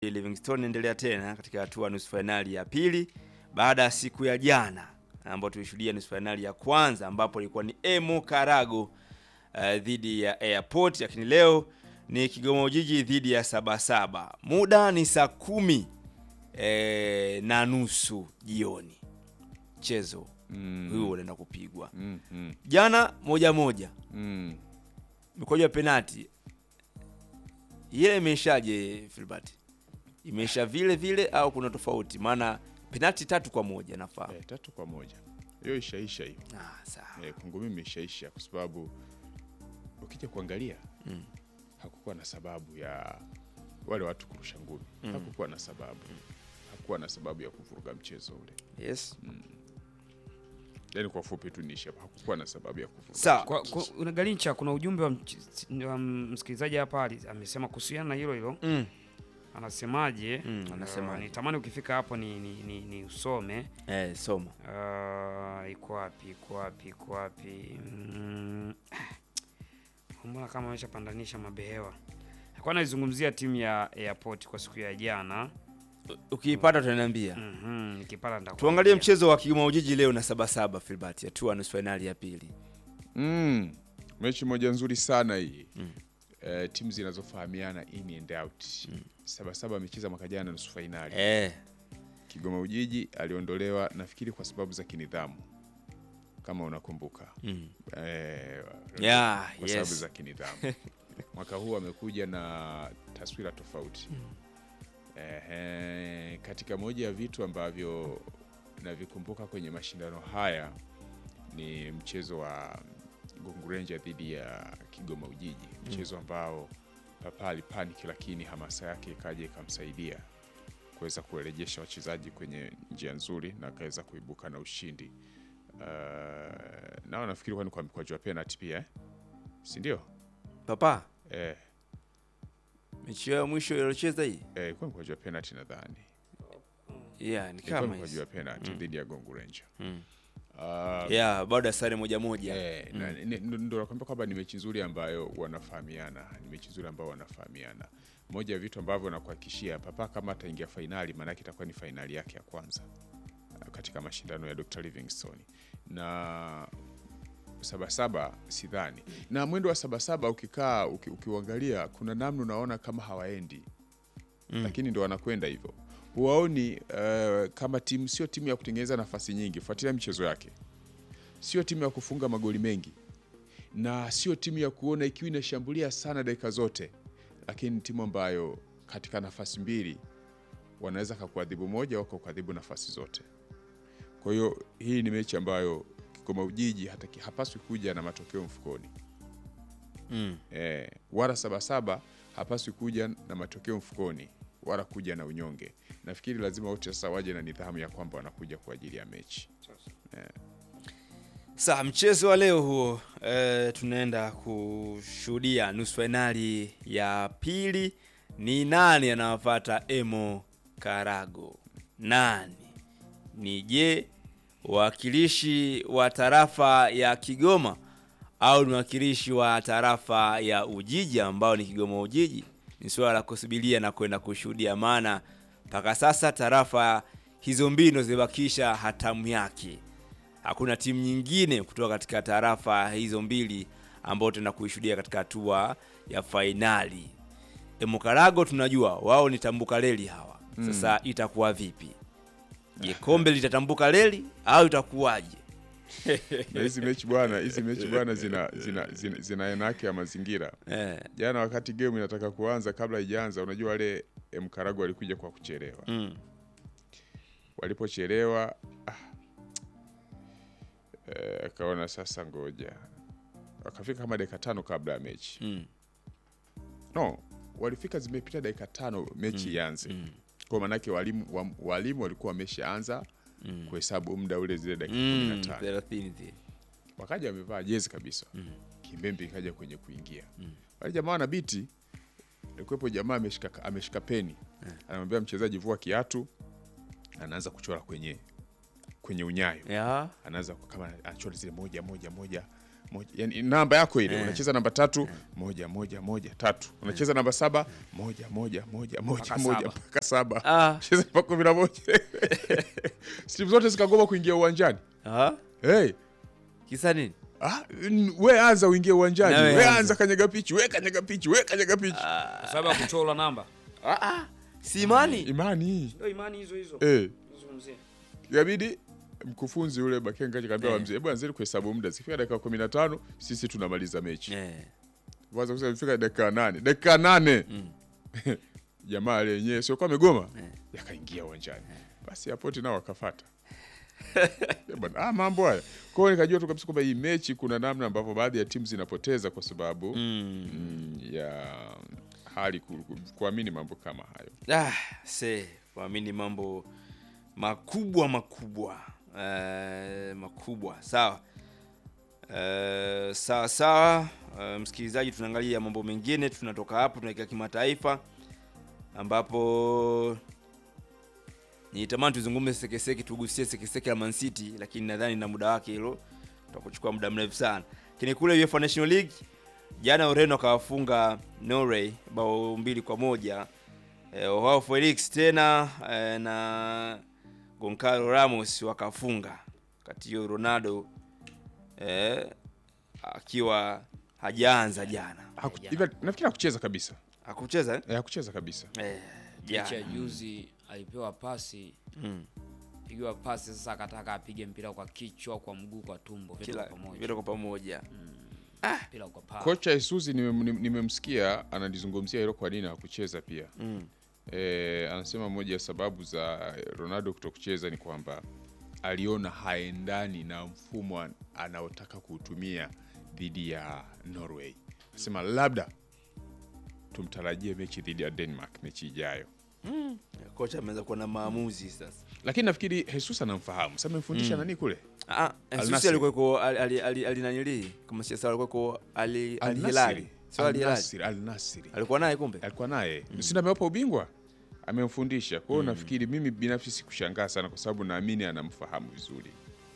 Livingstone inaendelea tena katika hatua nusu fainali ya pili baada ya siku ya jana ambapo tulishuhudia nusu fainali ya kwanza ambapo ilikuwa ni Emo Karago uh, dhidi ya Airport, lakini leo ni Kigoma Ujiji dhidi ya Sabasaba. Muda ni saa kumi eh, na nusu jioni mchezo Mm. huo unaenda kupigwa. Mm, mm, Jana moja moja mm. mikoja penati ile imeshaje Filbert? Imesha vile vile au kuna tofauti? Maana penati tatu kwa moja nafaa. Eh, tatu kwa moja hiyo ishaisha hiyo. Ah, sawa. Eh, kwangu mimi ishaisha kwa sababu ukija kuangalia Mm. hakukuwa na sababu ya wale watu kurusha ngumi Mm. hakukuwa na sababu hakukuwa na sababu ya kuvuruga mchezo ule Yes. yaani kwa ufupi tu niisha hakukuwa na sababu ya kuvuruga Sawa. Kwa, kwa, una Galincha, kuna ujumbe wa, mch- wa msikilizaji hapa ali- amesema kuhusiana na hilo hilo, Mm. anasemaje? Mm, Uh, anasemaje? nitamani ukifika hapo ni, ni, ni, ni usome. Eh, soma. Uh, iko wapi? Iko wapi? Iko wapi? Mm, mbona kama ameshapandanisha mabehewa. Alikuwa anaizungumzia timu ya Airport kwa siku ya jana. Ukiipata utaniambia. Mhm, nikipata nitakwambia. Tuangalie mchezo wa Kigoma Ujiji leo na Sabasaba Filbert, hatua nusu fainali ya pili. mm. mechi moja nzuri sana hii Mm. eh, timu zinazofahamiana in and out sabasaba amecheza mwaka jana nusu fainali Eh, Kigoma Ujiji aliondolewa nafikiri kwa sababu za kinidhamu kama unakumbuka mm. eh, Yeah, kwa sababu yes. za kinidhamu. Mwaka huu amekuja na taswira tofauti. Ehe, katika moja ya vitu ambavyo navikumbuka kwenye mashindano haya ni mchezo wa Gungurenja dhidi ya Kigoma Ujiji, mchezo ambao Papa alipaniki, lakini hamasa yake ikaja ikamsaidia kuweza kuwarejesha wachezaji kwenye njia nzuri na akaweza kuibuka na ushindi. Uh, nao nafikiri kwani kwa mkwaju wa penalty pia eh? si ndio? Papa, Eh, mechi yao ya mwisho iliyocheza hii? eh, ilikuwa mkwaju wa penalty nadhani, Yeah, ni ilikuwa kama mkwaju hizo. wa penalty dhidi ya Gongo Ranger. Mm. Uh, Yeah, baada ya sare moja moja. Eh, na- ni- ndo ndo nakwambia kwamba ni mechi nzuri ambayo wanafahamiana, ni mechi nzuri ambayo wanafahamiana. Moja ya vitu ambavyo nakuhakikishia Papa kama ataingia fainali, maanake itakuwa ni fainali yake ya kwanza uh, katika mashindano ya Dr. Livingstone na Sabasaba sidhani, na mwendo wa Sabasaba ukikaa uki, ukiuangalia kuna namna unaona kama hawaendi Mm. lakini ndo wanakwenda hivyo. Huwaoni uh, kama timu, sio timu ya kutengeneza nafasi nyingi. Fuatilia michezo yake, sio timu ya kufunga magoli mengi, na sio timu ya kuona ikiwa inashambulia sana dakika zote, lakini ni timu ambayo katika nafasi mbili wanaweza kakuadhibu moja au kakuadhibu nafasi zote. Kwa hiyo hii ni mechi ambayo Kigoma Ujiji hata ki- hapaswi kuja na matokeo mfukoni. Mm. Eh, wala Sabasaba hapaswi kuja na matokeo mfukoni wala kuja na unyonge. Nafikiri lazima wote sasa waje na nidhamu ya kwamba wanakuja kwa ajili ya mechi. Sa mchezo wa leo huo eh, tunaenda kushuhudia nusu fainali ya pili. Ni nani anawapata Emo Karago? Nani ni je, wakilishi wa tarafa ya Kigoma au ni wakilishi wa tarafa ya Ujiji ambao ni Kigoma Ujiji? Ni suala la kusubiria na kwenda kushuhudia, maana mpaka sasa tarafa hizo mbili ndo zimebakisha hatamu yake hakuna timu nyingine kutoka katika tarafa hizo mbili ambao tutaenda kuishuhudia katika hatua ya fainali. Emokarago tunajua wao ni tambuka reli hawa. Sasa itakuwa vipi? Je, kombe litatambuka reli au itakuwaje? Na hizi mechi bwana, hizi mechi bwana zina zina zina, zina aina yake ya mazingira. Eh, Jana wakati game inataka kuanza, kabla haijaanza, unajua wale Mkarago walikuja kwa kuchelewa. mm, Walipochelewa ah, eh, akaona sasa ngoja, wakafika kama dakika tano kabla ya mechi mm, no walifika zimepita dakika tano mechi ianze mm, kwa maanake walimu, wa, walimu walikuwa wameshaanza mm, kuhesabu muda ule zile dakika kumi na mm, tano thelathini zile. wakaja wamevaa jezi kabisa Mm. kimbembe ikaja kwenye kuingia Mm. wale jamaa wana biti alikuwepo jamaa ameshika, ameshika peni anamwambia mchezaji vua kiatu anaanza kuchora kwenye kwenye unyayo Ya, anaanza ku- kama anachora zile moja moja moja moja yani namba yako ile Eh. unacheza namba tatu moja moja moja tatu unacheza namba saba moja moja moja moja Mpaka moja saba. mpaka saba Ah. cheza mpaka kumi na moja timu zote zikagoma kuingia uwanjani Aha. hey. Kisa nini? Ah, n- we anza uingie uwanjani Na we we anza. anza kanyaga pichi we kanyaga pichi we kanyaga pichi Kwa sababu ya kuchora namba. Ah, ah. Si imani. imani Ndio imani hizo hizo. eh. Zungumzie. Ikabidi mkufunzi yule Bakenga kaambia Eh. wa mzee, hebu anzeni kuhesabu muda, zikifika dakika kumi na tano sisi tunamaliza mechi. Eh. Kwanza kusema ifika dakika nane dakika nane jamaa ale yenyewe sio kwa amegoma yakaingia uwanjani, basi apoti nao wakafata Eh, bwana, ah, mambo haya. Kwa hiyo nikajua tu kabisa kwamba hii mechi kuna namna ambavyo baadhi ya timu zinapoteza kwa sababu Mm. mm, ya hali ku- ku- kuamini mambo kama hayo. Ah, se kuamini mambo makubwa makubwa eh, makubwa sawa eh, sawa sawa eh, msikilizaji tunaangalia mambo mengine tunatoka hapo tunaelekea kimataifa ambapo nitamani tuzungumze sekeseke tugusie sekeseke la Man City lakini nadhani na muda wake hilo tutakuchukua muda mrefu sana lakini kule UEFA National League jana Ureno akawafunga Norway bao mbili kwa moja eh, wao Felix tena eh, na Goncalo Ramos wakafunga kati hiyo Ronaldo eh, akiwa hajaanza jana Haku- Jana. hivi Nafikiri hakucheza kabisa, hakucheza eh? Eh, hakucheza kabisa. Eh, Mechi ya jana juzi alipewa pasi mm. pigiwa pasi sasa akataka apige mpira kwa kichwa kwa mguu kwa tumbo vyote kila kwa pamoja vyote kwa pamoja mpira kwa paa Kocha Isuzi nimemsikia nime nimemsikia analizungumzia hilo, kwa nini hakucheza pia. mm. E, anasema moja ya sababu za Ronaldo kutokucheza ni kwamba aliona haendani na mfumo an- anaotaka kuutumia dhidi ya Norway. Anasema labda tumtarajie mechi dhidi ya Denmark mechi ijayo, kocha ameweza kuwa na maamuzi sasa lakini nafikiri Jesus anamfahamu. Sasa amemfundisha nani kule Ah, Al Susi Nassr. alikuwa yuko ali ali ali ali nanili kama si sawa alikuwa yuko ali Al ali Nassr. Hilali. Sio Al ali Hilali. Nassr, Al Nassr. Alikuwa naye kumbe. alikuwa naye mm. Sina amewapa ubingwa amemfundisha. Kwa hiyo nafikiri mimi binafsi sikushangaa sana, kwa sababu naamini anamfahamu vizuri.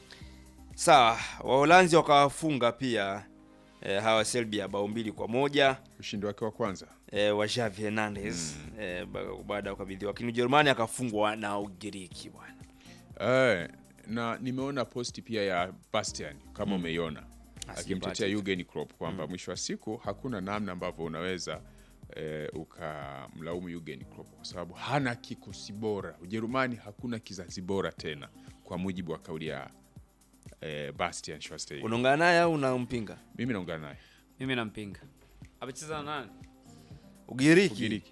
Sawa, Waholanzi wakawafunga pia eh, hawa Serbia bao mbili kwa moja Ushindi wake wa kwanza eh, wa Xavi Hernandez eh, ba- baada ya kukabidhiwa, lakini Ujerumani akafungwa na Ugiriki bwana. Eh, na nimeona posti pia ya Bastian kama umeiona akimtetea Patrick. Jurgen Klopp kwamba mwisho wa siku hakuna namna ambavyo unaweza eh, ukamlaumu Jurgen Klopp kwa sababu hana kikosi bora. Ujerumani hakuna kizazi bora tena, kwa mujibu wa kauli ya eh, Bastian Schweinsteiger. Unaungana naye au unampinga? Mimi naungana naye mimi nampinga amecheza na nani Ugiriki. Ugiriki.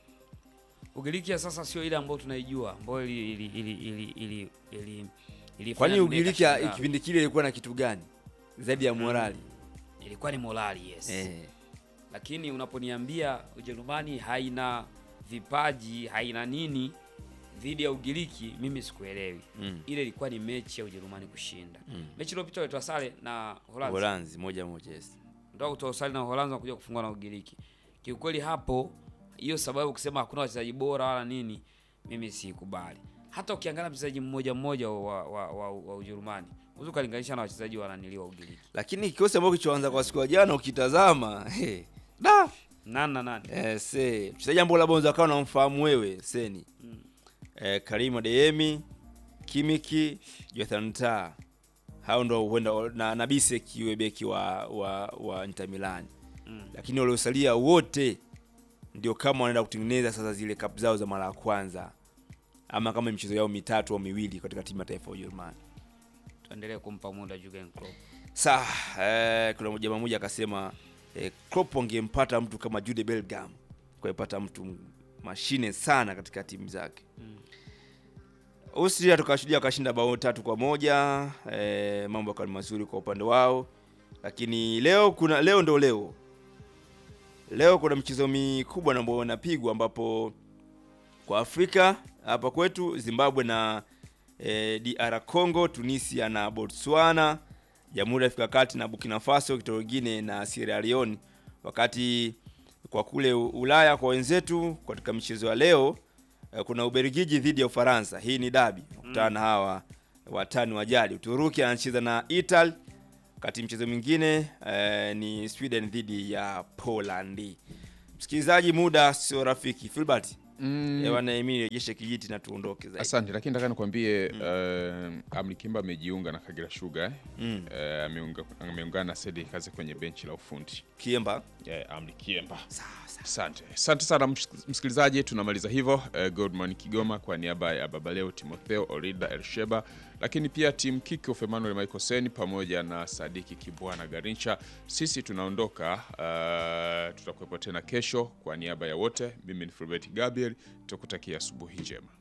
Ugiriki ya sasa sio ile ambayo tunaijua ambayo ili ili ili ili ili ili ilifanya Kwani dunia Ugiriki ikashangaa. kipindi kile ilikuwa na kitu gani zaidi ya morali? ilikuwa ni morali yes Eh. lakini unaponiambia Ujerumani haina vipaji haina nini dhidi ya Ugiriki, mimi sikuelewi. Mm. Ile ilikuwa ni mechi ya Ujerumani kushinda. Mechi iliyopita walitoa sare na Holanzi, Uholanzi moja moja yes. ndio kutoa sare na Uholanzi na kuja kufungwa na Ugiriki. Kiukweli hapo, hiyo sababu kusema hakuna wachezaji bora wala nini, mimi sikubali. Hata ukiangalia mchezaji mmoja mmoja wa, wa, wa, wa Ujerumani unaweza ukalinganisha na wachezaji wananiliwa Ugiriki. Lakini kikosi ambacho kilichoanza kwa siku ya jana ukitazama, hey, da Nani na nani? Eh, se mchezaji ambao labda unaweza kawa unamfahamu wewe seni eh, Karim Adeyemi, Kimiki, Jonathan Tah, hao ndo huenda na, na Bisek yule beki wa, wa, wa Inter Milan Mm. lakini waliosalia wote ndio kama wanaenda kutengeneza sasa zile cup zao za mara ya kwanza ama kama michezo yao mitatu au miwili katika timu ya taifa ya Ujerumani. Tuendelee kumpa muda Jurgen Klopp. Saa eh, kuna jamaa mmoja akasema eh, Klopp angempata mtu kama Jude Bellingham, kwaipata mtu mashine sana katika timu zake. Austria tukashuhudia wakashinda bao tatu kwa moja eh, mambo yakawa ni mazuri kwa upande wao, lakini leo kuna leo ndo leo leo kuna michezo mikubwa na ambayo inapigwa ambapo kwa Afrika hapa kwetu Zimbabwe na eh, DR Congo, Tunisia na Botswana, Jamhuri ya Afrika ya Kati na Burkina Faso, kituo kingine na Sierra Leone. Wakati kwa kule U- Ulaya kwa wenzetu katika michezo ya leo eh, kuna Ubelgiji dhidi ya Ufaransa. Hii ni dabi, kukutana na hawa watani wa jadi. Uturuki anacheza na Italy, wakati mchezo mwingine eh, ni Sweden dhidi ya Poland. Msikilizaji, muda sio rafiki. Filbert Mm, mm. Emili rejeshe kijiti na tuondoke zaidi. asante, lakini nataka nikwambie uh, Amri Kimba amejiunga na Kagera Sugar eh? Mm. Eh, ameunga- ameungana na Sedi kazi kwenye benchi la ufundi Kiemba. eh, Amri Kiemba. Sawa sawa. Asante, asante sana ms- msikilizaji, tunamaliza hivyo. Eh, Godman Kigoma kwa niaba ya Babaleo Timotheo Orida Elsheba, lakini pia timu Kickoff Emmanuel Michael Sen pamoja na Sadiki Kibwana Garincha. Sisi tunaondoka, uh, tutakuwepo tena kesho. Kwa niaba ya wote, mimi ni Fulbert Gabriel, tukutakia asubuhi njema.